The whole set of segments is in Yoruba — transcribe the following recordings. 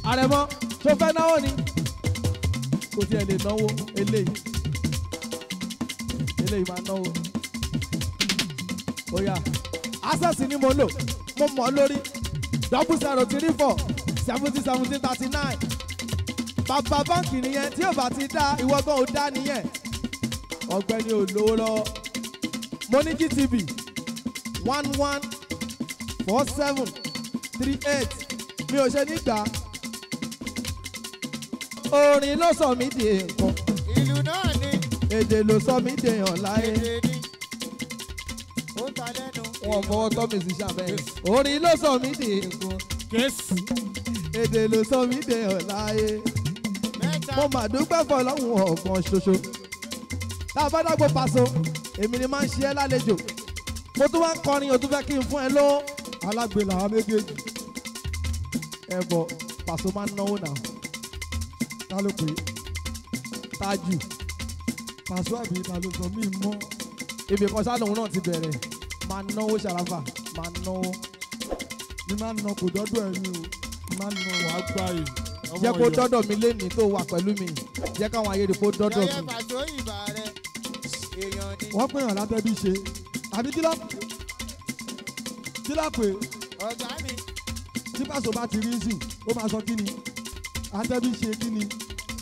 àrẹ̀mọ tó fẹ́ náwó ni kò tiẹ̀ lè náwó eléyìí eléyìí máa náwó ó yá access ni mo lò mo mọ̀ ọ́ lórí double zero three four seventy seventeen thirty nine bàbá báǹkì nìyẹn tí ò bá ti dá ìwọ gan ò dá nìyẹn ọ̀gbẹ́ni ò lówó lọ́wọ́ mo ní gtb one one four seven three eight mi ò ṣe nígbà orin ló sọ mí di nǹkan ìlú náà ni èdè ló sọ mí di èèyàn láyé èdè ni ó ta lẹ́nu. wọn fọwọ́ tọ́ mi sí sàbẹ̀ orin ló sọ mí di nǹkan kéésì èdè ló sọ mí di èèyàn láyé mẹ́ta mo mà dúpẹ́ fọlọ́hún ọ̀gbọ́n ṣoṣo tá a bá dágbó paṣọ èmi ni máa ń ṣe ẹ́ lálejò mo tún wá ń kọrin o tún fẹ́ kí n fún ẹ lówó alágbe làwọn méjèèjì ẹ bọ̀ paṣọ máa ń náwó náà ta ló pè é tájù paṣọ àbí ta ló sọ mí mọ́ ibì kan sáà lòun náà ti bẹ̀rẹ̀ máa náwó ṣàràfà máa náwó ní máa ná kò dọ́dọ̀ ẹ̀ ní o máa ná wà á gbà yìí. ọmọ jẹ́ kó Ọ̀yọ́. dọ́dọ̀ mi lénìí tó wà pẹ̀lú mi jẹ́ káwọn ayé rí kó dọ́dọ̀ yẹyẹ mi. pàṣẹ ìbà rẹ èèyàn ni wọ́n pè yàn látẹ́bí ṣe àbí kí ló kí ló pè ọ̀gá mi tí pàṣẹ bá ti rí sí ó máa sọ kí ni àtẹ́bí ṣe kí ni.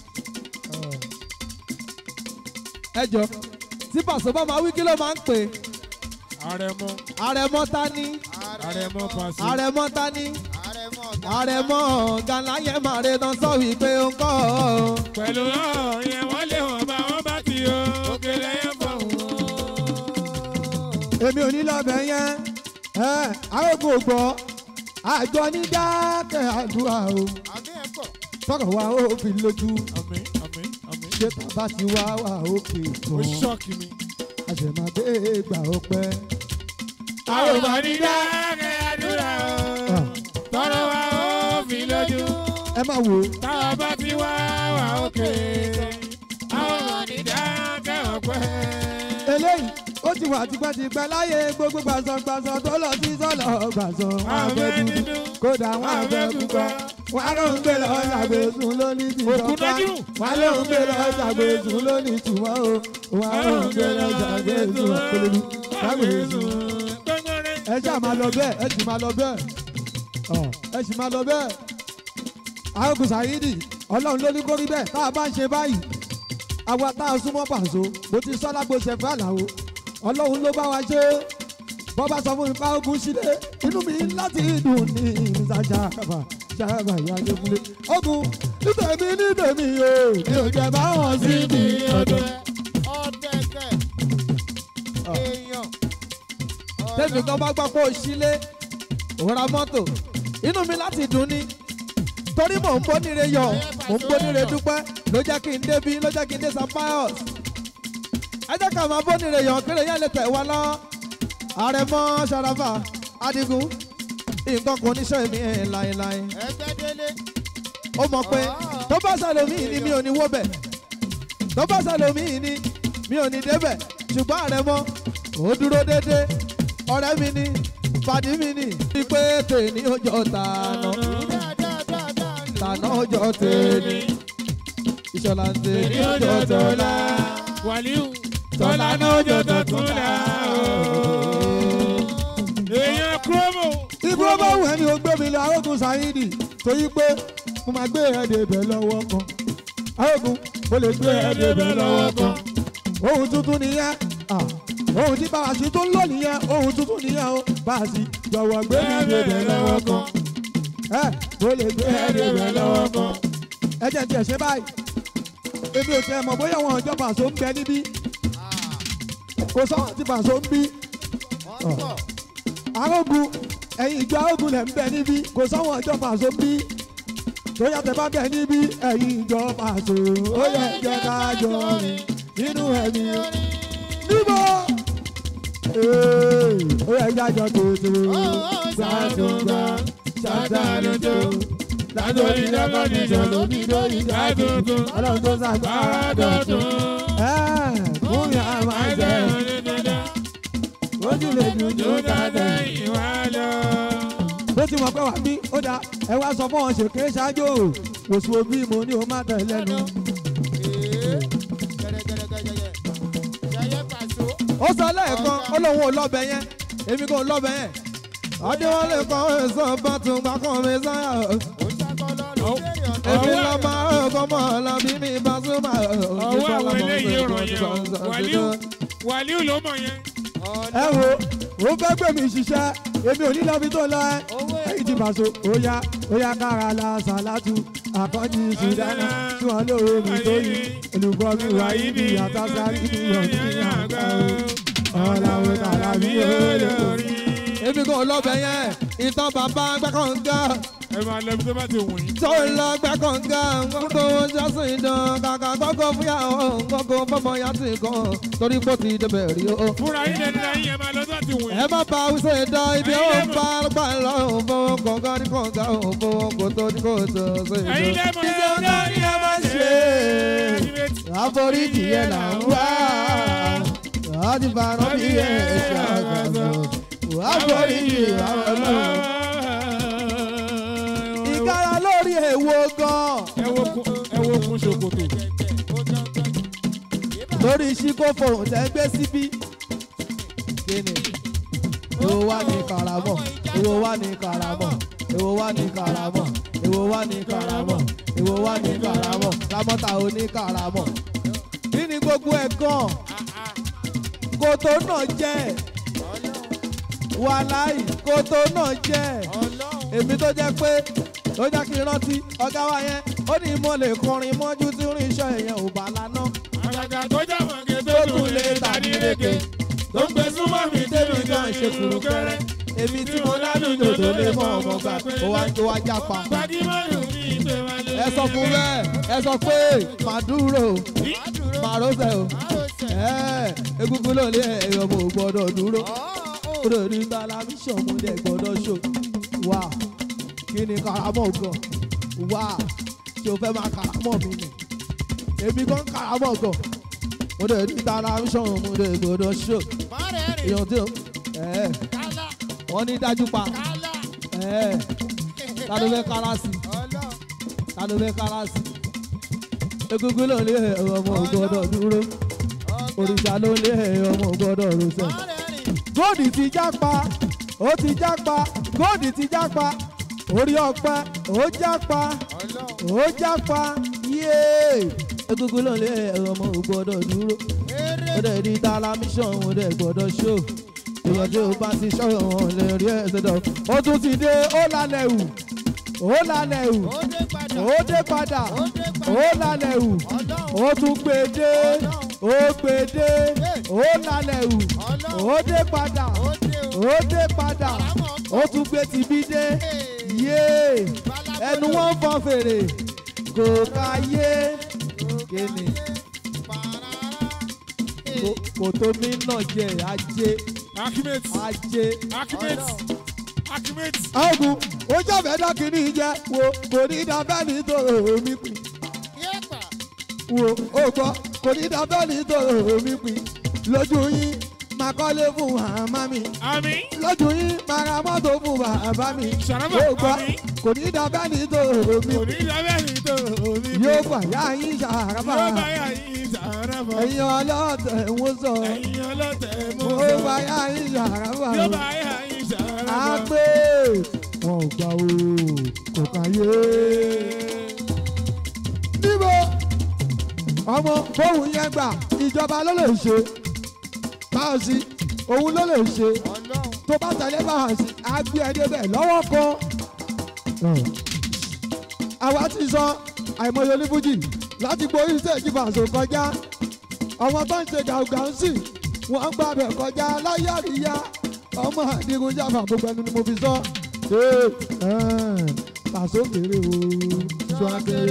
ẹ jọ tí pàṣẹ bá máa wí kí ló máa ń pè àrẹ̀mọ àrẹ̀mọ ta ni àrẹ̀mọ pàṣẹ. àrẹ̀mọ ta ni àrẹ̀mọ ọ̀gá àrẹ̀mọ gànlá yẹn máa re tán sọ wípé ó ń kọ́ ọ. pẹ̀lú náà yẹn wọ́n lé wọn bá wọn bá ti yọ òkèlè yẹn bọ̀ wọ́n. èmi ò ní lọ́bẹ̀ yẹn ẹ àrògùn ògbọ́ àjọ ní dákẹ́ àdúrà o àbí ẹ̀ pọ̀ sọ̀rọ̀ wa ó fi lójú àmín àmín àmín. ṣé tàbá ti wá wà òkè ó tán ṣọ́ọ̀kì mi. àṣẹmàdé gbà ó pẹ́. àwọn ọmọ ní dákẹ́ àdúrà o tọrọ wa ó fi lójú. ẹ má wo táwa bá ti wá wà òkè àwọn ọmọ ní dákẹ́ ọ̀pẹ́. eléyìí ó ti wà tipẹ́tipẹ́ láyé gbogbo gbàsọ̀gbàsọ̀ tó lọ sí sọ́lọ̀ gbàsọ̀ wọn àfẹ́ dúdú kódà wọn àfẹ́ pupa wọn á lóun gbé lọ ṣàgbéṣun lónìí ti Òkú sọ́pá dájú. wọn á lóun gbé lọ ṣàgbéṣun lónìí tùmọ̀ o wọn á lóun gbé lọ ṣàgbéṣun pẹ̀lú ṣàgbéṣun. ẹ ṣáà máa lọ bẹ́ẹ̀ ẹ sì máa lọ bẹ́ẹ̀ ọ ẹ sì máa lọ bẹ́ẹ̀. arógun sàyídì ọlọ́run ló ní kó rí bẹ́ẹ̀ tá a bá ń ṣe báyìí àwa tá a súnmọ́ pàṣọ mo ti sọ́ lágbo ṣẹ̀fẹ́ àlàó ọlọ́run ló bá wa ṣe é bọ́ bá sọ fún mi pa ogun sílé inú mi láti dùn ní ìsàjà àbà ṣàbà ìyáálé fúnlé ogun nítèmi nítèmi o mi ò jẹ báwọn sí mi ọdún. ọ̀tẹ̀kẹ̀ èèyàn tẹ́mi kan bá gbọ́ pé ó sílé òun ra mọ́tò inú mi láti dùn ni torí mò ń bóníire yọ mò ń bóníire dúpẹ́ ló jẹ́ kí n débi ló jẹ́ kí n dé St. Pius ẹ jẹ́ ká máa bóníire yọ kéré yẹn lè tẹ̀ wá lọ àrẹ̀mọ ṣàràfà adigun nǹkan kò ní sọ èmi ẹ̀ láéláé ẹgbẹ́ délé ó mọ̀ pé tó bá sàlómì ni mi ò ní wó bẹ̀ tó bá sàlómì ni mi ò ní débẹ̀ ṣùgbọ́n àrẹ̀mọ ó dúró déédéé ọ̀rẹ́ mi ni pàdí mi ni wípé tèmi ó jọ tànà dáadáa tànà ó jọ tèmi ìṣọ̀lá ń tèmi ó jọ tọ́lá wàlíù tọ́lá náà jọ tọ̀tún la o. èèyàn kúròmù. ibi ó bá wù ẹ́ ni ó gbé mi lọ arógun sáyídì torí pé mo máa gbé ẹ̀ débẹ̀ lọ́wọ́ kan arógun mo lè gbé ẹ̀ débẹ̀ lọ́wọ́ kan ohun tuntun nìyẹn ah, ohun tí bàbá sí tó ń lò nìyẹn ohun tuntun nìyẹn o bàbá sí jọ̀wọ́ gbé mi débẹ̀ lọ́wọ́ kan ẹ mo lè gbé ẹ̀ débẹ̀ lọ́wọ́ kan ẹ jẹ́ tiẹ̀ ṣe báyìí èmi ò tiẹ̀ mọ̀ bóyá wọn ọjọ́ pàṣẹ ń bẹ níbí kò sọ́wọ́n tí pàṣẹ ń bí wọ́n pọ̀ arógun ẹ̀yin ìjọ arógun lẹ̀ ń bẹ níbí kò sọ́wọ́n ọjọ́ pàṣẹ ń bí tó yàtọ̀ bá bẹ níbí ẹ̀yin ìjọ pàṣẹ ó yẹ jẹ́ ká jọ rìn nínú ẹ̀mí níbo Ee, ó yẹ jájọ tètè gbàdúgbà ṣàtàlójó látòrí lẹ́kọ̀ọ́dì ìṣòro bí lórí jáde ọlọ́run tó ṣàgbára dọ̀tún ẹ̀ fún yàrá máa jẹ́ ojú lè dùn tó dáadáa. ìwà lọ. bó ti mọ̀ pé wà bí ó dáa ẹ wá sọ fún wọn ṣèké ṣáájú o wòsùn òbí mo ní o má tẹ̀ lẹ́nu. Ee, gẹ̀rẹ́gẹ̀rẹ́gẹ̀rẹ́. Yẹyẹ pàṣọ. ó sọ lẹ́ẹ̀kan ó lóun ò lọ́bẹ̀ yẹn èmi kò lọ́bẹ̀ yẹn. adéwọlé kan èso bá tún gbà kan mi sáyà. Ó ṣàkọ lọ́rùn Ó- lérí ọ̀nà. èmi Ọwọ́- lọ máa ọkọ mọ́ ọ̀làbí mi bá súnmọ́. ọwọ́ àwọn eléyìí ràn yẹn o wàlíù wàlíù ló mọ̀ yẹn. ẹ wo ó fẹ́ gbé mi ṣiṣẹ́ èmi ò ní lọ́bi tó lọ ẹ́. Owó ẹ̀yìn ti bàṣọ óyá óyá kára la ṣàlátù àkọ́jì ṣùdánà tí wọ́n lóore mi tó yí olùkọ́ mi wá yí ni àtàsárí mi yọ̀ ní àgbà o ọ̀làwé kàrà mi yóò lórí. èmi kò lọ́bẹ̀ yẹn ìtàn bàbá gbẹ́kànga ẹ máa lọ ibi tó bá ti wù yín. tó ń lọ gbẹ́kànga gbogbo jọ́sìn ìdán kàkà gbọ́kọ̀ fúyàwó gbogbo fọmọ yàtì kan torí pò ti débẹ̀ rí o. fúnra yín lẹnu náà yín ẹ máa lọ tó bá ti wù ẹ yín. má ba awúsọ ìdá ibi ó ń bá gbà lọ òun fowó kọ̀ọ̀kan ní kọ̀ọ̀kan òun fowó kò tó ní kò tó ṣe ẹ̀yin ìdó. lẹ́mọ̀ iṣẹ́ ọ̀gá ni a máa ṣe àforíjì yẹn là ń wá láti fara bí ẹ ṣe àgbàdo àforíjì àwọn náà. ìkárà lórí èwo gan ẹ wo kun ẹ wo kun ṣòkòtò. lórí ṣíkòfò tẹ́ gbé síbí. kíni èwo wá ní karamọ̀ èwo wá ní karamọ̀ èwo wá ní karamọ̀ èwo wá ní karamọ̀ èwo wá ní karamọ̀ lámọ́ta ò ní karamọ̀. kí ni gbogbo ẹ̀ gan kòtò náà jẹ́ wàláì kòtò náà jẹ́ èmi tó jẹ́ pé ó jẹ́ kí n rántí ọ̀gá wa yẹn ó ní mo lè kọrin mọ́jú tí orin iṣẹ́ yẹn ò bá lánàá àgàgà tó jà mọ̀gẹ́ tó tún lè tàbí léke. tó ń gbé súnmọ́ mi tẹ́mi gan ṣe kúrú kẹ́rẹ́. èmi tí mo lálùjọ tó lè mọ ọmọ gbà ó wá ó wá jápa. gbajúmọ̀lù ní ìpè wọn lé. ẹ sọ fún bẹ́ẹ̀ ẹ sọ pé màá dúró màá rọ́ṣẹ̀ o ẹ egungun ló lé ẹ̀yọ́ mo gbọ́dọ̀ dúró kúrò ní tẹlifíṣàn mo dẹ̀ gbọ́dọ̀ ṣò wá kí ni karamọ́ gan wá ṣé o fẹ́ máa karamọ́ mi ni èmi gan karamọ́ gan mo dẹ̀ ní tẹlifíṣàn mo dẹ̀ gbọ́dọ̀ ṣò èèyàn tí o ẹ wọ́n ní dájú pa ẹ ta ló fẹ́ kára sí ta ló fẹ́ kára sí egungun ló lé ọmọ gbọ́dọ̀ dúró òrìṣà ló lé ọmọ gbọ́dọ̀ rọṣẹ̀ góòdì ti jápa ó ti jápa góòdì ti jápa orí ọpẹ ó jápa ó jápa yéé egungun ló lé ọmọ gbọ́dọ̀ dúró ó dẹ̀ di talamíṣàn ó dẹ̀ gbọ́dọ̀ ṣó èèyàn tí ó bá ti ṣọ́yọ̀ wọn lè rí ẹsẹ̀ dọ̀ ó tún ti dé ó lálẹ́ wù ó lálẹ́ wù ó dé padà ó lálẹ́ wù ó tún gbé dé ó gbé dé ó lálẹ́ wù ó dé padà ó dé padà ó tún gbé tibí dé yéé ẹnu wọn fọn fèrè kò ká yé kéne kò- kò tó mí náà jẹ ajé Akimet ajé. Akimet Akimet. ọ̀gùn ó jàbẹ́ dọ́kìnní jẹ́ wo kò ní dábẹ́ ní tòrò omi pin wo ó gbọ́ kò ní dábẹ́ ní tòrò omi pin lójú yín máa kọ́lé fún màmá mi Àmín. lójú yín máa ra mọ́tò fún bàbá mi Ṣàràbà, ó gbọ́ àmín. kò ní dábẹ́ ní tòrò omi Kò ní pin lábẹ́ ní tó omi. yóò gbà yá yín ṣàràbà Yóò bá yà yín sàárà bọ̀. ẹ̀yin ọlọ́tẹ̀ ń wó sọ Ẹ̀yin ọlọ́tẹ̀ mú ó sọ. gbà yá yín ṣàràbà Yóò bá yà yín sàárà á bọ̀. pé wọn ò gbà o kò káyé. níbo ọmọ bóun yẹn gbà ìjọba ló lè ṣe báwọn sí òun ló lè ṣe tó bá tẹ̀lé báwọn sí á gbé ẹ débẹ̀ lọ́wọ́ kan. àwa ti sọ àìmọye onífújì láti gborí stéèjì fàṣọ kọjá ọmọ tó ń ṣe gàùgàù sí wọn gbà bẹ̀ kọjá láyé àríyá ọmọ àdìgún jáfà gbogbo ẹnu ni mo fi sọ. Ee, ẹ̀ẹ́n, Pàṣọ kéré o sọ akéré.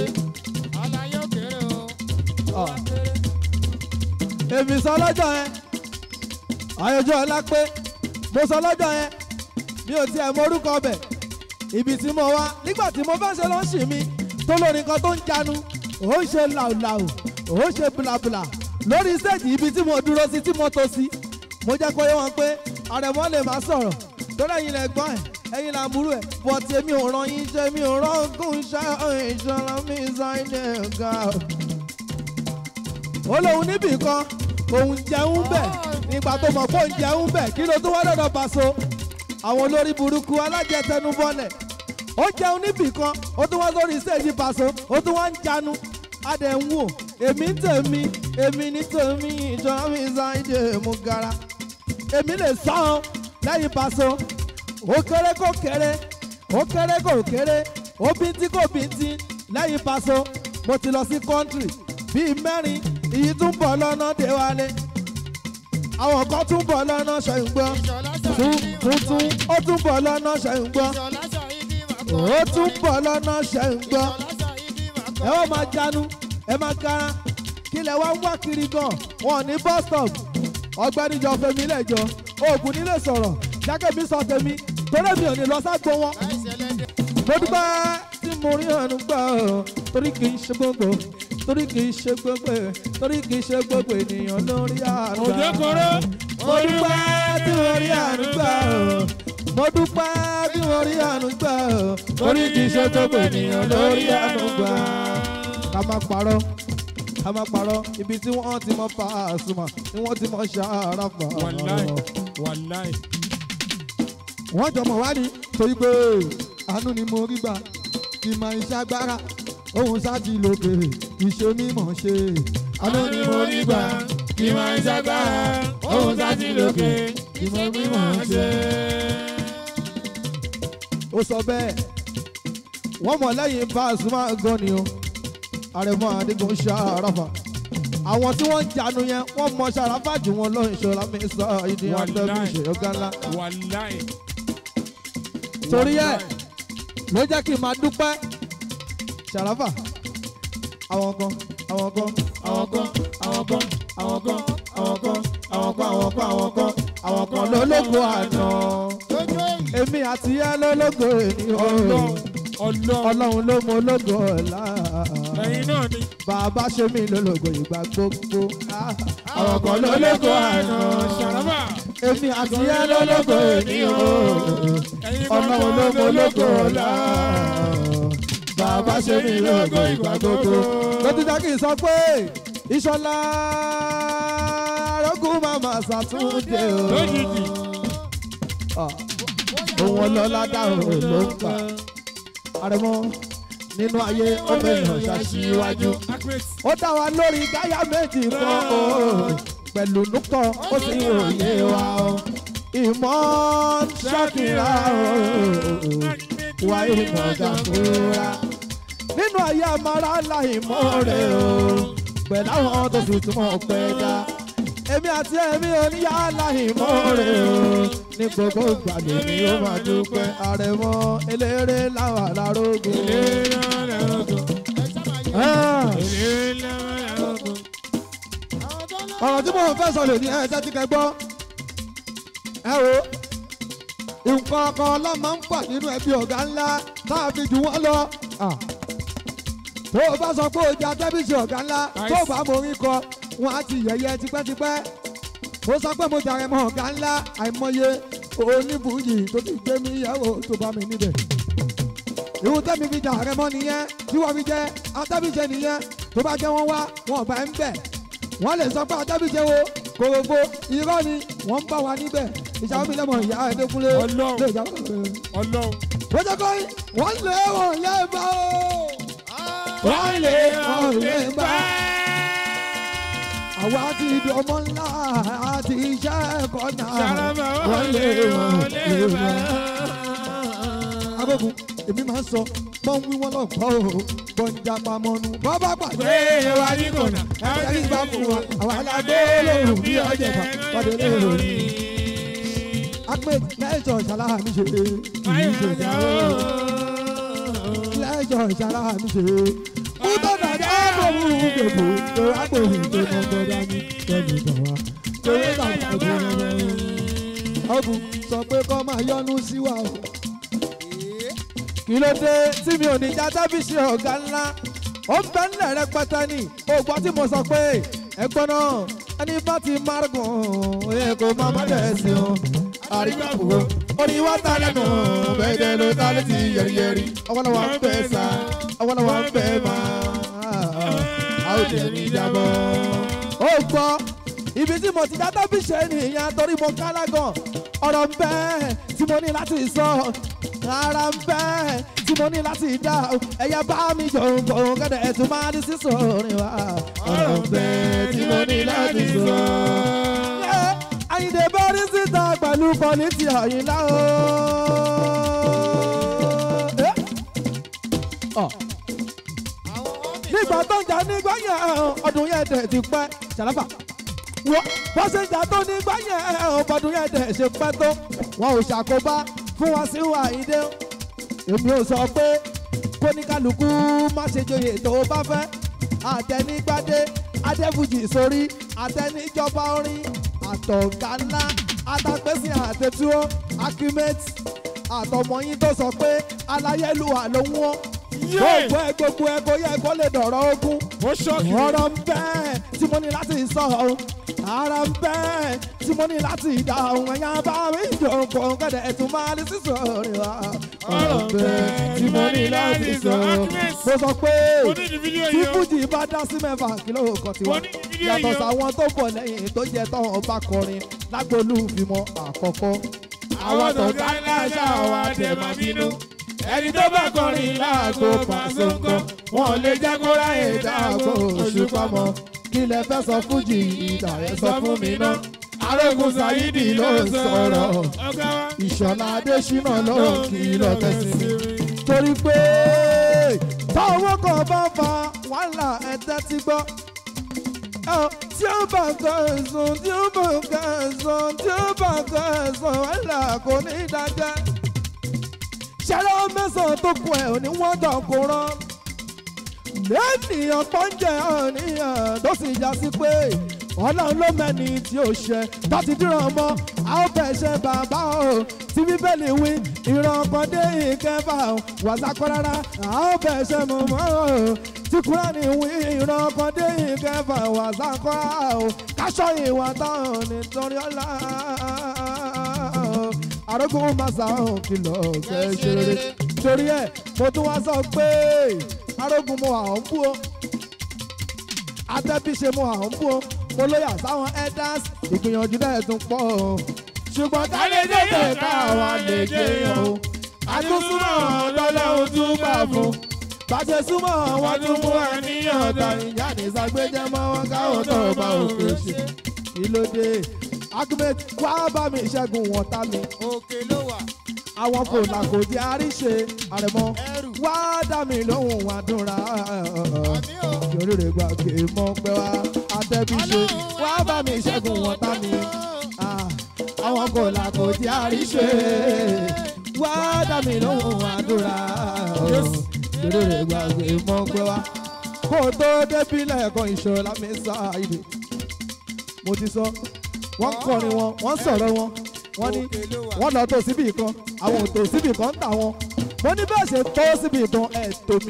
Ọ̀. èmi sọ lọ́jọ́ yẹn ayọ̀jọ́ ọlá pé mo sọ lọ́jọ́ yẹn mi ò tiẹ̀ mọ orúkọ ọbẹ̀ ibi tí mo wá nígbà tí mo fẹ́ ṣe lọ́ọ̀ṣì mi tó lórí nǹkan tó ń janu ó ń ṣe làwùlàwù ó ń ṣe bùlàbùlà lórí stéèjì ibi tí mo dúró sí tí mo tó sí mo jẹ́ kó yé wọn pé àrẹ̀mọ́ lè má sọ̀rọ̀ tó lẹ́yìn lẹ̀ gbọ́n ẹ̀ ẹ̀yin là ń burú ẹ̀ bọ̀tì èmi ò ràn yín jẹ́ mi ò rọ́gùn iṣẹ́ ìṣọ́ra mi ṣáìdẹ̀ ga. ó lóun níbì kan òun jẹun bẹ̀ nígbà tó mọ̀ pé òun jẹun bẹ̀ kí ló tún wá dọ̀dọ̀ Paso àwọn olórí burúkú alájẹtẹnubọ́lẹ̀ ó jẹun níbì kan ó tún wá lórí stéèjì Paso ó tún wá ń janu adẹ̀ ń wò èmi ń tèmi èmi ní tèmi ìṣọ́ra mi ṣáìdẹ̀ mú gara èmi lè sọ ọ́ lẹ́yìn Paso ó kéré kó kéré ó kéré kó kéré ó bíntín kó bíntín lẹ́yìn Paso mo ti lọ sí kọ́ńtírì bíi mẹ́rin ìyí tún bọ̀ lọ́nà dé wálé àwọn kan tún bọ̀ lọ́nà ṣẹ̀ǹgbọ́n tuntun ó tún bọ̀ lọ́nà ṣẹ̀ǹgbọ́n ó tún bọ̀ lọ́nà ṣẹ̀ǹgbọ́n ẹ ó máa jánu ẹ máa kára kí lẹ wá ń wá kiri gan wọn ní bus stop ọ̀gbẹ́ni jọ fẹmi lẹjọ oògùn nílé sọ̀rọ̀ jákè mi sọ tèmi torí mi ò ní lọ ságbó wọn. mo dúpẹ́ tí mo rí àánú gbà ọ́ torí kì í ṣe gbogbo torí kì í ṣe gbogbo torí kì í ṣe gbogbo ènìyàn lórí àánú gbà. òjò koro mo dúpẹ́ tí mo rí àánú gbà ọ́ mo dúpẹ́ tí mo rí àánú gbà ọ́ torí kì í ṣe gbogbo ènìyàn lórí àánú gbà. ká má parọ́ ká má parọ́ ibi tí wọ́n ti mọ Pasuma ni wọ́n ti mọ Sharapa. wàláì wàláì wọ́n jọmọ̀ wá ní torí pé àánú ni mo rí gbà kì máa ń ṣàgbára òun sáti lókè ìṣe mímọ̀ ṣe àánú ni mo rí gbà kí máa ń ṣàgbára òun sáti lókè kí mo mímọ̀ ṣe. ó sọ bẹ́ẹ̀ wọ́n mọ̀ lẹ́yìn Pasuma gan ni o àrẹ̀mọ adigun Sharapa àwọn tí wọ́n ń janu yẹn wọ́n mọ Sharapa jù wọn lọ ìṣọ̀lá mi sọ ìdí àtẹ́bí ìṣèyọ́gá ńlá wàláì torí ẹ̀ ló jẹ́ kí n máa dúpẹ́ Sharapa àwọn kan àwọn kan àwọn kan àwọn kan àwọn kan àwọn kan àwọn kan àwọn kan àwọn kan àwọn kan lólógo àná èmi àti ẹ lólógo ènìyàn ọlọ́run ọlọ́run ló mọ ológo ọ̀la ẹ̀yin náà ni bàbá ṣe mí lólógo ìgbà gbogbo àwọn kan lólógo àná Sharapa èmi àti ẹ lólógo ènìyàn ẹ̀yin ọlọ́run ló mọ ológo ọ̀la bàbá ṣe mí lógo ìgbà gbogbo. lọ́títà kì í sọ pé ìṣọ̀lá arógún màmá ṣàtúndé o. lójijì Ah, òun ọlọ́lá dáhùn ló ń pa. àrẹ̀mọ nínú ayé ọmọ èèyàn ṣàṣìwájú. accurate ó dá wa lórí gáyà méjì kan o pẹ̀lú núkọ̀ ó sì ròyè wa o. ìmọ̀ ṣàkìrà o wá ìmọ̀ gàfúrà. nínú ayé amára láì mọ́ rẹ̀ o pẹ̀lú àwọn tó sì túmọ̀ pẹ́ dá. èmi àti ẹ̀mí oníyá láì mọ́ rẹ̀ o ní gbogbo ìgbàlè ni ó máa dúpẹ́ àrẹ̀mọ eléré láwọn alárógun. eléré lọ́rọ̀gùn Ah, eléré lọ́rọ̀gùn ọ̀rọ̀ tí mo fẹ́ sọ lè ní ẹ̀ẹ́dẹ́ tí kẹ gbọ́. ẹ wo nǹkan kan ló máa ń pà nínú ẹbí ọ̀gá ńlá tá a fi jù wọ́n lọ. Ah. tó o bá sọ pé o jẹ atẹ́bíṣe ọ̀gá ńlá tó o bá morin kọ wọn á ti yẹ̀yẹ́ tipẹ́tipẹ́. ó sọ pé mo jàre mọ́ ọ̀gá ńlá àìmọye oníbùyì tó ti gbé mi yẹ̀wò tó bá mi níbẹ̀. ìwọ tẹ́mi fi jàre mọ́ nìyẹn tí wọ́n fi jẹ́ atẹ́bíṣe nìyẹn tó bá jẹ́ wọ́n wá wọn ò bá ń bẹ̀ wọ́n lè sọ pé atẹ́bíṣe wo kòrògbò irọ́ ni wọ́n ń bá wa níbẹ̀ ìṣàwọn mi lẹ́mọ̀ ìyá ẹ̀dẹ́kúnlé Ọlọ́run. lè jà ọlọ́run wọ́n jẹ́ kọ́ wọ́n lé wọ́n lé bá o wọ́n lé wọ́n lé bá àwa ti di ọmọ ńlá àti iṣẹ́ ẹ̀kọ́ náà Sharapa wọ́n lé wọ́n lé bá. bá. agogun èmi máa ń sọ bọ́n wí wọ́n lọ́gbọ́ o bọ́njà pamọ́nu bọ́ bá pàdé Gbé wa ní kònà, ẹ̀rí bá fún wa àwọn alágbé lòun bí ọjà bá pàdé lórí. Ahmed lẹ́jọ̀ ṣàlàyé mi ṣe kì í ṣe ìyàwó. Lẹ́jọ̀ ṣàlàyé mi ṣe. Kútó dàda bòmú gbèbò tó agbóhùn tó mọ gbọdá ní kẹ́mi tàn wá. Torí bàbá tó ń bẹ̀rẹ̀. Ọ̀bùn sọ pé kọ́ máa yọnu sí wa o. Kí ló dé tí mi ò ní já tábìsì ọ̀gá ńlá? Ó ń bẹ́ ńlẹ̀ rẹpẹtẹ ni. O gbọ́ tí mo sọ pé ẹgbọ́n náà ẹni bá ti márùn-ún ẹ̀ kò má má dẹ̀ sí o. Àrígbàbùkù orin wa ta lẹ́nu bẹ́ẹ̀ ló ta létí yẹ̀rìyẹ̀rì ọwọ́lọ́wọ́ ń bẹ̀ sá ọwọ́lọ́wọ́ ń bẹ̀ máa a ó jẹ́ ní ìjábọ̀. ó gbọ́ ibi tí mo ti dá tábí ṣe nìyẹn torí mo kálá gan ọ̀rọ̀ ń bẹ tí mo ní láti sọ ara ń bẹ tí mo ní láti dá ẹ̀yà bá mi jòǹkò kẹ́dẹ̀ ẹ̀ tún máa ní sísọ orin wa ọ̀rọ̀ ń bẹ tí mo ní láti sọ. Àyìndé bọ́rí síta pẹ̀lú kọ́lítì Àyìnlá o. Eh? Ọ̀ nígbà tó ń jà nígbà yẹn ọdún yẹn dẹ̀ ti pẹ́ ṣàlàfà wọ́n bọ́ ṣe ń jà tó nígbà yẹn ọdún yẹn dẹ̀ ṣe pẹ́ tó wọn ò ṣàkóbá fún wa sí Àyìndé èmi ò sọ pé kóníkálukú má ṣe joyè tó o bá fẹ́ àtẹnigbádé adébùjì sórí àtẹnijọba orin àtọ̀gá ńlá àtàgbèsè àtẹ̀túwọ́ akimate àtọmọyìn tó sọ pé aláyélúwà ló ń wọ́n gbogbo ẹ gbogbo ẹ kò yẹ kó lè dọ̀rọ̀ ogun ó ṣọ́ọ̀kì mi. ọ̀rọ̀ ń bẹ tí mo ní láti sọ ara ń bẹ tí mo ní láti dá ohun ẹ̀yà bá mi jòkó kẹ́dẹ̀ ẹ̀tún máa ní sísọ rẹ̀ wá. ọ̀rọ̀ ń bẹ tí mo ní láti sọ mo sọ pé mo ní ní fídíò tí yìí o. fújì bá dá sí mẹ́fà kìlọ̀ kan tiwa Mo ní fídíò yàtọ̀ yìí o. sáwọn tó bọ̀ lẹ́yìn tó jẹ́ tán ọba kọrin lágbolú fìmọ̀ àkọ́kọ́. àwọn tó ká láṣà wa dẹ̀ máa bínú. ẹni tó bá kọrin láàgó pàṣẹ nǹkan wọn lè jẹ́ kó ráyè dáàbò òṣùpá mọ́. kí lẹ fẹ́ sọ fújì ìdá ẹ sọ fún mi náà. arógun sayidi ló ń sọ̀rọ̀. ọ̀gá wa ìṣọ̀lá adésínà ló ń kí lọ tẹ̀sí mi. torí pé táwọn kan bá fa wàhálà ẹ̀tẹ́ ti gbọ́. Ẹ, tí ó bá kan ẹ̀sùn tí ó bá kan ẹ̀sùn tí ó bá kan ẹ̀sùn wàhálà kò ní dájẹ́. ṣẹlẹ̀ mẹ́sàn-án tó kù ẹ̀ ò ní wọ́n dàn kó rán. lẹ́nìyàn pọ́njẹ́ ọ̀nìyàn tó sì já sí pé ọlọ́run ló mẹ́ni tí ó ṣe tó ti dúró mọ́ a ó bẹ̀ ṣe bàbá o tí bíbélì wí ìran kan dé ìkẹfà o wàsákọ́ rárá a ó bẹ̀ ṣe mọ̀ mọ́ o tí kúránì wí ìran kan dé ìkẹfà wàsákọ́ o káṣọ ìwà táwọn nítorí ọlá arógún màsà òun kìlọ̀ kẹ́ ṣe rere torí ẹ̀ mo tún wá sọ pé arógún mo àwọn bú o atẹ́bí ṣe mo àwọn bú o mo lóyà sáwọn elders ìgbìyànjú náà tún pọ̀ o ṣùgbọ́n ká lè dé ká wa lè dé o àtúnṣúmọ̀ lọ́lọ́run tún gbà fún bàjẹ́ súnmọ́ wọn tún mú àníyàn ọ̀tá ìjà ní sàgbéjẹ́ mọ́ wọn káwọn tó bá òkè ṣe kí ló dé argument wá bá mi ṣẹ́gun wọn tá mi òkè ló wà àwọn kò là kò jẹ́ àríṣe àrẹ̀mọ ẹrù wá dá mi lóhùn wá dúnra àmì ò yorùrè gbàgbé mọ́ pẹ́ wá àtẹ̀bíṣe wá bá mi ṣẹ́gun wọn tá mi Ah, àwọn kò là kò jẹ́ àríṣe wá dá mi lóhùn wá dúnra yorùrè gbàgbé mọ́ pẹ́ wá kó o tó débi lẹ́ẹ̀kan ìṣọ̀lá mi sáàyè mo ti sọ wọ́n kọrin wọn wọ́n sọ̀rọ̀ wọn wọ́n ní òkè ló wà wọ́n lọ tó síbì kan àwọn ò tó síbì kan ń tà wọn mo ní bẹ́ẹ̀ ṣe tó síbì kan ẹ̀ tó mi.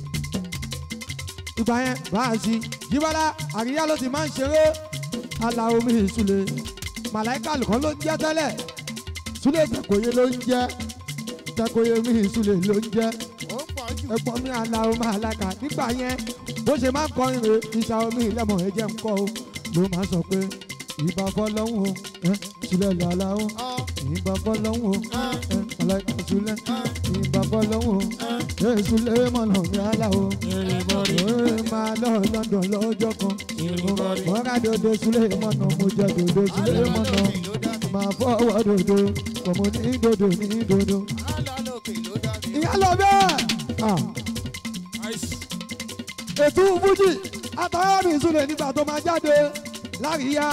ìgbà yẹn báàṣì jíbọ́lá àríyá ló ti máa ń ṣeré aláwo mi ìsúlẹ̀ màláìka lùkọ́ ló ń jẹ́ tẹ́lẹ̀ súlẹ̀ tẹ̀kọ̀yé ló ń jẹ́ tẹ̀kọ̀yé mi ìsúlẹ̀ ló ń jẹ́ ó ń pọ̀ jù ẹ̀gbọ́n mi aláwo máa lága nígbà yẹn bó ṣe máa ń kọrin rè ìṣà omi ìlẹ́mọ̀ ẹ̀jẹ̀ ń kọ́ o ló máa ń sọ pé ìbá fọlọ́hún o ẹ̀ sílẹ̀ lọ́la o ọ́ ìbá fọlọ́hún o ẹ̀ aláìka sílẹ̀ ìbá fọlọ́hún o ẹ̀ sílẹ̀ mọ̀nà mi aláwo Everybody, ẹ̀ máa lọ London lọ́jọ́ kan everybody. mọ́ra dodo sílẹ̀ mọ̀nà mo jẹ dodo sílẹ̀ mọ̀nà ló dá mi máa fọwọ́ dodo kọ̀mọ́ ní dodo ní dodo. alálòkè ló dá mi ìyá lọ bẹ́ẹ̀. Ah Ice. ètò fújì àtàwọn ìsúlẹ̀ nígbà tó máa jáde láríyá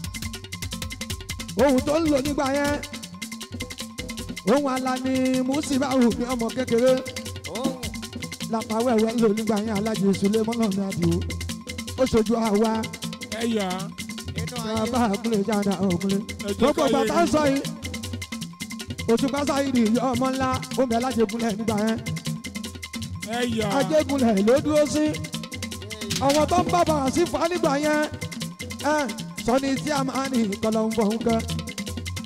ohun tó ń lò nígbà yẹn ohun àlà ni mùsíbáwù ní ọmọ kékeré òun làpáwẹ̀wẹ̀ ń lò nígbà yẹn alájì ìsúlẹ̀ mọ́nà ní àdìo ó ṣojú àwa Ẹ̀yà. inú ayé bàbá àkúlẹ̀ jáde òkúlẹ̀ Ẹ jẹ́ gbogbo ká yé bàtà ń yín. sọ yìí òṣùpá sáyidì ìyá ọmọ ńlá ó bẹ̀ lájẹgúnlẹ̀ nígbà yẹn Ẹ̀yà. ajégúnlẹ̀ ló dúró sí àwọn tó ń bá bàrà sí fa nígbà yẹn ẹ sọni tí a máa ní kọlọ ń bọ̀ ń kẹ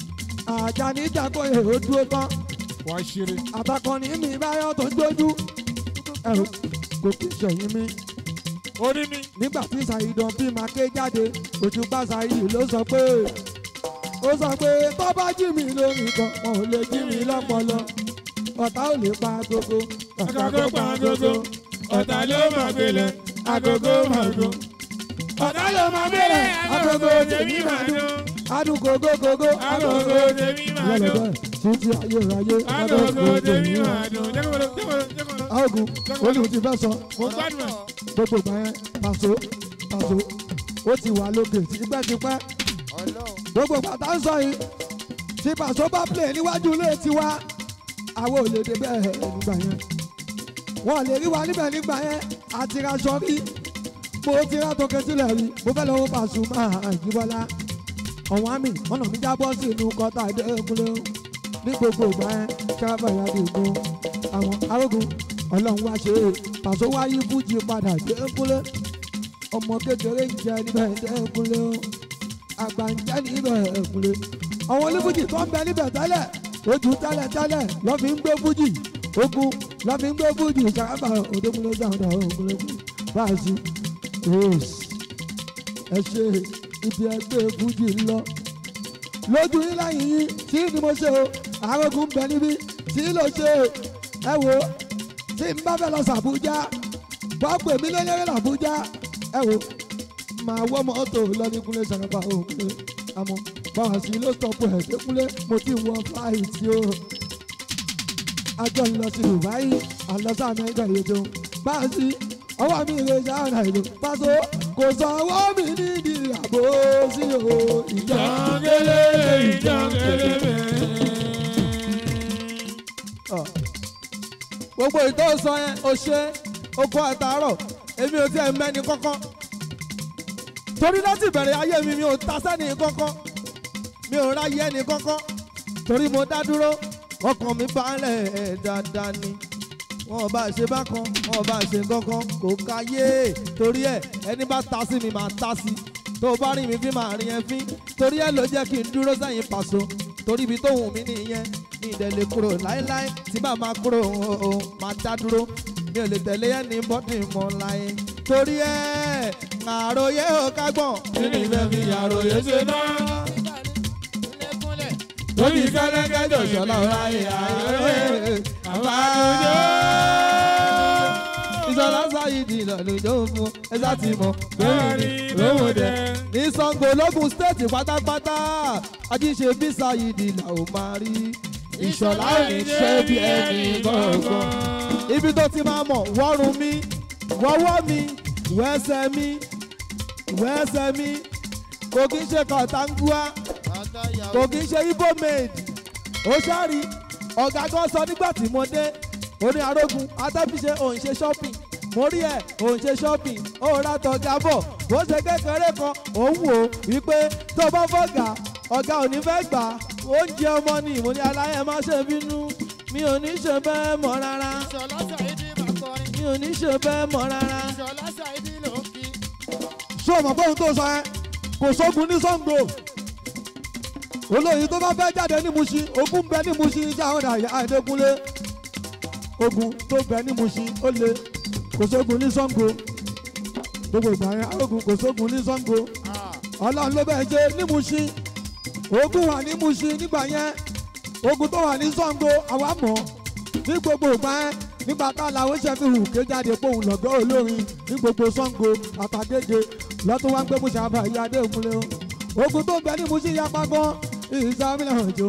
Àjàní Jàkóyè ó dúró tán wá ṣeré. àtàkọ́ni mi báyọ̀ tó ń jójú ẹ̀rù kò kí sẹ̀yìn mi orí mi. nígbà tí ṣàìdàn bí máa ké jáde òṣùpá ṣàìdì ló sọ pé ó sọ pé tó bá jí mi lórí kan wọn ò lè jí mi lọ́pọlọ ọ̀tá ò lè pa agogo Agogo pa agogo, ọ̀tá ló máa gbélé, agogo máa dún. Ọ̀tá ló máa gbélé, agogo tèmi máa dún. adùn gogo gogo Agogo tèmi máa dún. lọ́lọ́dọ̀ títí ayérayé Agogo tèmi máa dún. Jẹ́kọ̀ọ́ jẹ́kọ̀ọ́ jẹ́kọ̀ọ́. aogun olùkọ́ ti fẹ́ sọ Mo gbádùn ẹ̀. gbogbo ìgbà yẹn pàṣọ pàṣọ ó ti wà lókè tipẹ́tipẹ́ Ọlọ́run. gbogbo ìgbà tá ń sọ yìí tí pàṣọ bá play níwájú ilé tiwa àwọn ò lè dé bẹ́ẹ̀ nígbà yẹn wọn ò lè rí wa níbẹ̀ nígbà yẹn àti raṣọ rí mo ti ra tó kẹsílẹ̀ rí mo fẹ́ lọ́wọ́ pàṣọ máa jíbọ́lá ọ̀wọ́n àmì ọ̀nà mi jábọ́ sí inú kọ́tà ìdẹ́kunlé ní gbogbo ìgbà yẹn sábà ìyá dìgbò àwọn arógun ọlọ́run wá ṣe é pàṣọ wáyé fújì padà ìdẹ́kunlé ọmọ kékeré ń jẹ níbẹ̀ ìdẹ́kunlé o àgbà ń jẹ́ níbẹ̀ ìdẹ́kunlé àwọn onífújì tó ń bẹ níbẹ̀ tẹ́lẹ̀ ojú tẹ́lẹ̀ tẹ́lẹ̀ lọ́ fi ń gbé fújì ogun lọ́ fi ń gbé fújì sábà òdòkúnlé sáwọn ògúnlé báàsì rose ẹ ṣe ibi ẹgbẹ́ fújì ń lọ lójú yín láyìn yín tí ni mo ṣe o àrògùn bẹ níbí tí ló ṣe ẹ wo tí n bá fẹ́ lọ sàbújá bọ́ọ̀pù èmi lélẹ́rẹ́ làbújá ẹ wo màá wọ́ mọ́tò lọ ní kúnlé sàràpà òkúnlé àmọ́ báwa sí ló stọ̀pù ẹ̀ dékúnlé mo ti wọ fáìtì o àjọ ń lọ sí dubai àlọ́sà amẹ́ríkà yìí tó báwa sí ọwọ́ mi rè sáà ìlú pàṣẹ kò sọ ọwọ́ mi nídìí àbò sí o ìjọ. Jọ̀ngẹ́lẹ́ ìjọ̀ngẹ́lẹ́ bẹ́ẹ̀. gbogbo ìtò sọ yẹn o ṣe oko àtàárọ̀ èmi ò tiẹ̀ mẹ́ni kọ́kọ́ torí láti ìbẹ̀rẹ̀ ayé mi mi ò ta sẹ́ni kọ́kọ́ mi ò ráyé ẹni kọ́kọ́ torí mo dá dúró ọkàn mi balẹ̀ ẹ̀ dáadáa ni wọn ò bá ṣe bákan wọn ò bá ṣe kankan kò káyé torí ẹ ẹni bá ta sí mi máa ta sí tó o bá rí mi fi máa rí ẹ fín torí ẹ ló jẹ́ kí n dúró sẹ́yìn pàṣọ torí ibi tó wù mí nìyẹn ní ìdẹ̀lẹ̀ kúrò láéláé tí bá máa kúrò o o máa dá dúró mi ò lè tẹ̀lé ẹni bọ́dì mọ́ láyé torí ẹ àròyé ò kágbọ̀n Kí ni ìfẹ́ fi àròyé ṣe náà? Kúnlẹ̀kúnlẹ̀. Lórí kẹ́lẹ́kẹ́ jọ̀ṣọ́lá ọ̀ráyè àròyé. Àbájọ́. ìṣọ̀lá sáyidì lọ́lùjọ́ fún ẹ sá ti mọ̀ Bẹ́ẹ̀ni lówó dẹ̀. ní sango lógún stéètì pátápátá ajíṣe bí sáyidì là ó máa rí ìṣọ̀lá ò ní ṣe bí ẹni gbọ̀ngàn ibi tó ti máa mọ̀ wọ́rùn mi wọ́wọ́ mi wẹ́sẹ̀ mi wẹ́sẹ̀ mi kò kí ń ṣe kọ̀tàngúà kò kí ń ṣe ibo maid ó ṣáàrí ọ̀gá kan sọ nígbà tí mo dé oní arógun atẹ́bíṣe òun ṣe shopping mo rí ẹ̀ òun ṣe shopping ó ra tọ̀gá bọ̀ bó ṣe kékeré kan òun wò ó wípé tó bá fọ̀gà ọ̀gá ò ní fẹ́ gbà oúnjẹ ọmọ ni mo ní aláyẹ má ṣe bínú mi ò ní ṣe bẹ́ẹ̀ mọ́ rárá Ìṣọ̀lá Ṣàìdí máa kọrin. mi ò ní ṣe bẹ́ẹ̀ mọ́ rárá. Ìṣọ̀lá Ṣàìdí ló ń kí. ṣé o mọ̀ pé ohun tó sọ ẹ́ kò sógun ní Ṣàngó olóyin tó bá fẹ́ jáde ní Mushin ogun bẹ ní Mushin ìjà àwọn àyà Adékúnlé ogun tó bẹ ní Mushin ó le kò sógun ní Ṣàngó gbogbo ìgbà yẹn ogun kò sógun ní Ṣàngó ọlọ́run ló bẹ́ẹ̀ ṣe ní Mushin ogun wà ní Mushin nígbà yẹn ogun tó wà ní Ṣàngó àwa mọ̀ ní gbogbo ìgbà yẹn nígbà tá làwọn ṣe fi hù ké jáde pé òun lọ́gọ́ olórin ní gbogbo Ṣàngó àtàgége lọ́tún wá ń gbé Mushin àbá ìyá Adékúnlé o ogun tó ń bẹ ní Mushin yapa gan ìsàmìlẹ̀ ọ̀jọ̀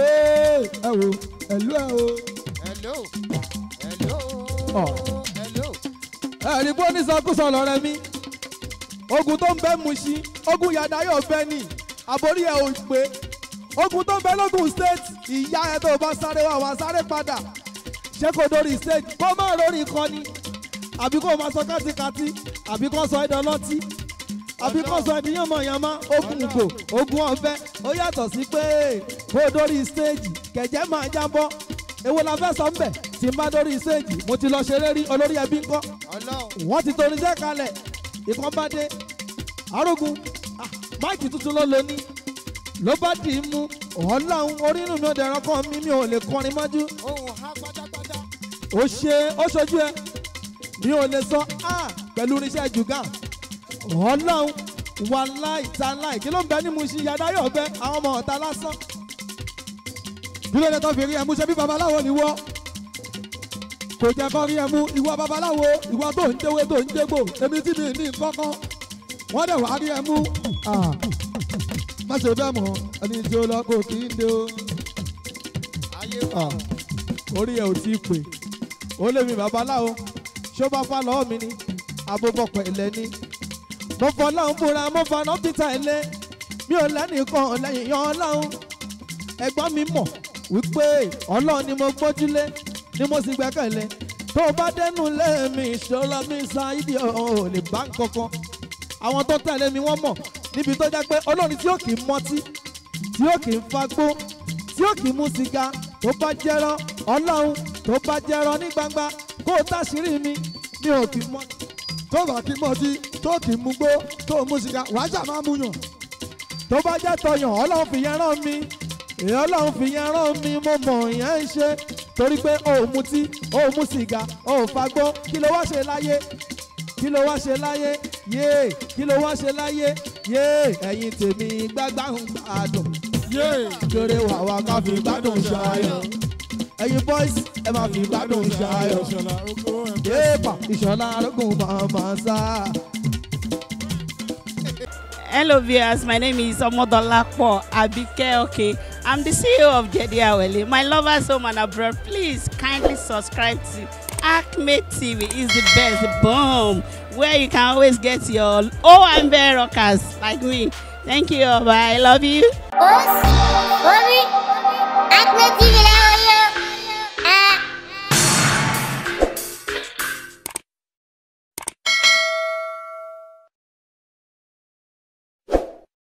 ẹ wò ẹ̀lú ẹ̀ o. Hello. Hello. Ọ̀. Hello. ẹ̀rí bó ní sọkúsọ lọ́rẹ́ mi ogun tó ń bẹ Mushin ogun yàda yóò bẹ ní àbórí ẹ̀ ò pé ogun tó ń bẹ lógun state ìyá ẹ̀ tó bá sáré wá wá sáré padà ṣé kò dórí state kó má lórí ìkọ́ni àbí kó máa sọ kátikati àbí kó sọ ẹ̀dọ̀ lọ́tí àbí kó sọ ẹ̀dí yànmọ̀yànmọ́ ogun ìgò ogun ọ̀fẹ́ ó yàtọ̀ sí pé kó dórí stage kẹ̀jẹ́ máa jábọ́ èwo la fẹ́ sọ ń bẹ̀ tí n bá dórí stage mo ti lọ ṣeré rí olórí ẹbí ńkọ́ Ọlọ́run. wọ́n ti torí iṣẹ́ kalẹ̀ ìkan bá dé arógun ah, máìkì tuntun ló lo ní ló bá dì í mú ọlọ́run orínú mi ò dẹ̀rọ kan mi mi ò lè kọrin mọ́jú ohun ha pátápátá. ó ṣe ó ṣojú ẹ mi ò lè sọ á pẹ̀lú irinṣẹ́ jùgà ọlọ́run wà láì ta láì kí ló ń bẹ ní mu ṣí yadáyọ̀ bẹ àwọn ọmọ ọ̀tá lásán kí ló dé tó fi rí ẹmu ṣe bí babaláwo ni wọ́ kò jẹ́ kó rí ẹmu ìwọ babaláwo ìwọ tó ń déwé tó ń dégbò èmi tí mi ní kọ́kọ́ wọ́n dẹ̀ wá rí ẹmu Ah, má ṣe bẹ́ẹ̀ mọ́ ẹni tí ó lọ kò kí ń dé o. ayé Ah, orí ẹ ò tí ì pè ó lé mi babaláwo ṣó bá fà lọ́wọ́ mi ni abóbọ̀pọ̀ ẹ̀lẹ́ ni mo fọ ọlọ́run búra mo fọ ọ̀nà peter ẹ̀lẹ́ mi ò lẹ́nìkan lẹ́yìn yan ọlọ́run ẹ̀gbọ́n mi mọ̀ wípé ọlọ́run ni mo gbójúlé ni mo sì gbẹ́kẹ̀lé tó o bá dẹnu lẹ́ẹ̀mí ìṣòro mi ṣáìdì ò lè bá nǹkankan àwọn tó tẹ̀lé mi wọ́n mọ̀ níbi tó jẹ́ pé ọlọ́run tí ó kì í mọtí tí ó kì í fagbó tí ó kì í mú sìgá tó bá jẹ́rọ ọlọ́run tó bá jẹ́rọ ní gbangba kó o táṣírí mi mi ò kì í mọ. tó bá kí mọtí tó kì í mú gbó tó mú sìgá wàá ṣà máa mú yàn. tó bá jẹ́ tọyàn ọlọ́run fi yẹn rán mi èyí ọlọ́run fi yẹn rán mi mo mọ̀ yẹn ń ṣe torí pé o ò mutí o ò mú sìgá o ò fagbó kí ló wá ṣe láyé kí ló wá ṣe láyé yéè kí ló wá ṣe láyé yéè ẹ̀yin tèmi gbágbá ń gbádùn yéè kéré wà wá ká fi gbádùn ṣayọ̀ ẹ̀yin boys ẹ máa fi gbádùn ṣayọ̀ ìṣọ̀lá oko ẹ̀ yéèpà ìṣọ̀lá arógùn máa máa sá. Hello viewers, my name is Omodolapo Abike Okay. I'm the CEO of Jedi Awele. My lovers home and abroad, please kindly subscribe to Acme TV. is the best. Boom! Where you can always get your OMB rockers like me. Thank you. Bye. I love you. Ó sì